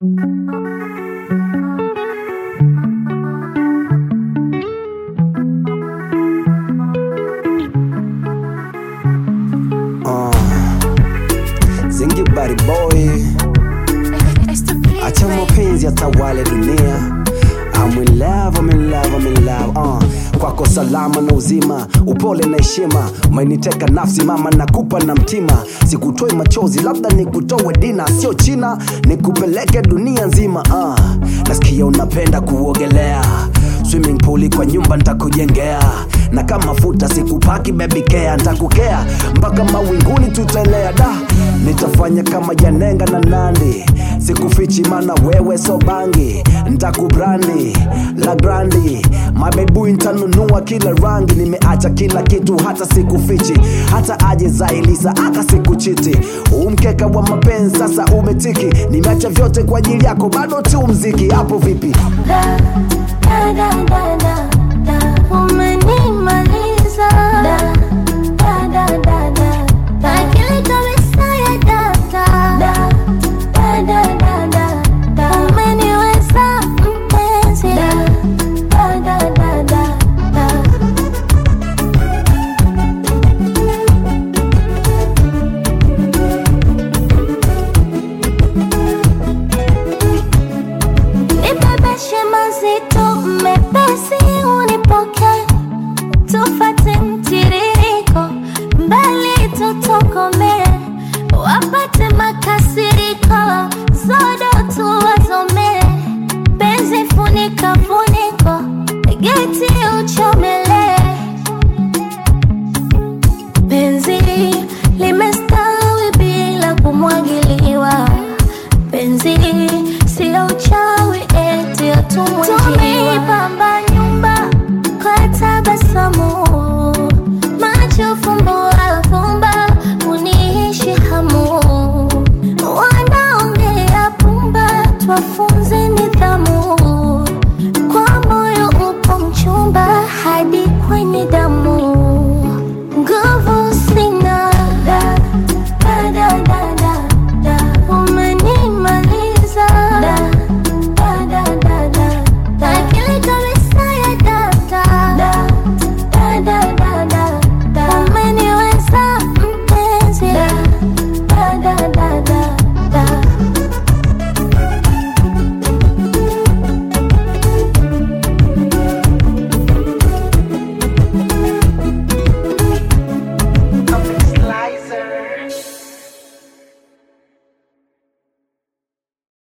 Zingi body boy, acha mapenzi yatawale dunia. I'm in love, I'm in love, I'm in love. Uh, kwako salama na uzima, upole na heshima, umeniteka nafsi mama, nakupa na mtima, sikutoi machozi, labda nikutoe dina, sio China, nikupeleke dunia nzima. Uh, nasikia unapenda kuogelea swimming pool kwa nyumba ntakujengea na kama mafuta sikupaki baby care ntakukea mpaka mawinguni tutaelea da nitafanya kama janenga na nandi sikufichi mana wewe so bangi ntakubrandi la grandi mabebu ntanunua kila rangi nimeacha kila kitu hata sikufichi hata aje zailisa aka sikuchiti umkeka wa mapenzi sasa umetiki nimeacha vyote kwa ajili yako bado tu mziki hapo vipi Da, da, da, da, da, da. Umenimaliza. Da, da, da, da, da, da. Akili kabisa ya data. Da, da, da, da, da, da. Umeniweza mpenzi. Da, da, da, da, da, da. Nibebeshe mazito mepesi unipoke tufate mtiririko mbali tutokome wapate makasiriko zodo tuwazome penzi funika funiko geti uchomele penzi limestawi bila kumwagiliwa penzi sio uchawi eti atumwejiwa nyumba kwa tabasamu macho fumbo alfumba uniishi hamu wanaongea pumba twafunze nidhamu kwa moyo upo mchumba